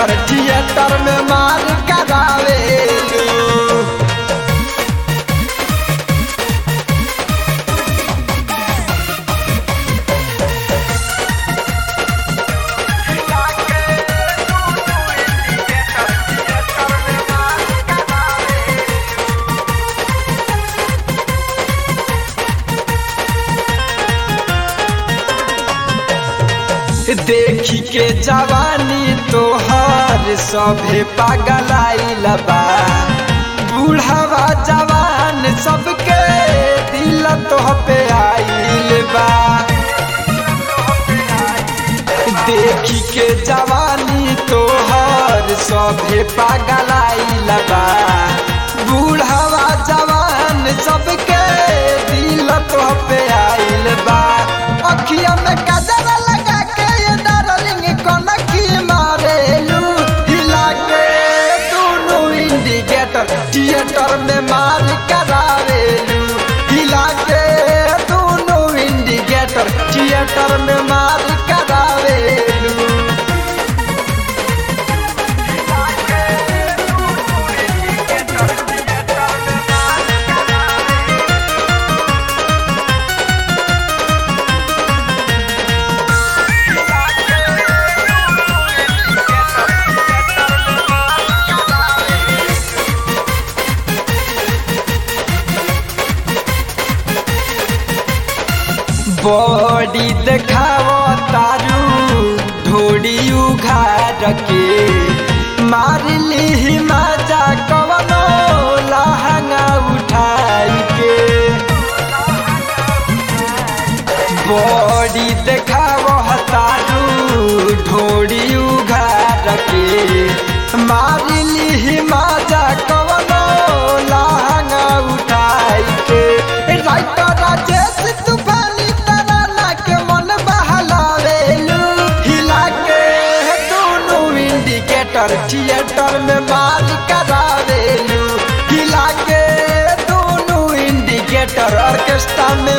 theatre theatre में मार करावेलू देखी के जवानी तोहर सभे पागलाइल बा बूढ़ावा जवान सबके दिल तोह पे आइल बा देखी के जवानी तोहर सभे पागलाइल बा बूढ़ावा जवान सबके दिल तोह पे आइल बा अखिया में कजरा लगा के ये डार्लिंग कनकी मारेलू हिला के दोनों इंडिकेटर थिएटर में मार करावेलू हिला के दोनों इंडिकेटर थिएटर में मार करावेलू बॉडी देखाव तारू ढोड़ी उघार के मार ली मजा कवनो लहंगा उठाई के बॉडी देखाव तारू ढोड़ी उघार के मार ली मजा कवनो लहंगा उठाई के राइटर राजेश तूफानी तराना के मन बहलावेलू हिला के दोनों इंडिकेटर थिएटर में मार करावेलू हिला के दोनों इंडिकेटर ऑर्केस्ट्रा में